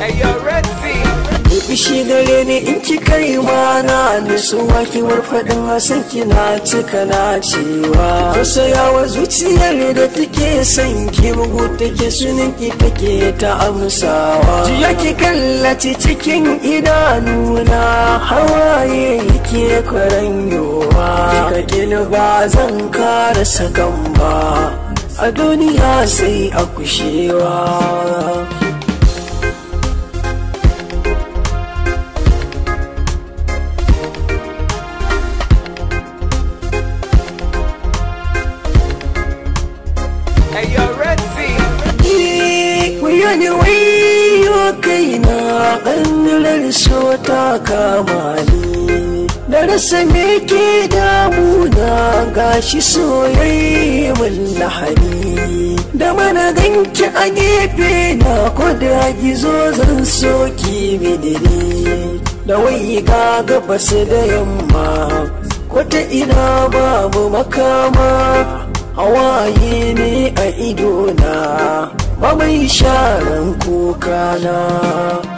Bishi gare ni in ki kai mana nutsuwa ki warfaɗin hasan kina cika na cewa Tausayawa zuciyar da take son ki bugu take sunan ki take ta amsawa Jiya ki kallaci cikin idanuna hawaye yake kwaranyowa Kika kini ba zan kara sakan ba a duniya sai a kushewa wani wayo kaina ƙannular so ta kama ni da rasa me ke damuna gashi soyayya mun lahani da mana ganki a gefe na ko da gizo zan soki midiri da wai ga gabas da yamma ko ta ina babu makama hawaye ne a idona ba mai sharan kuka na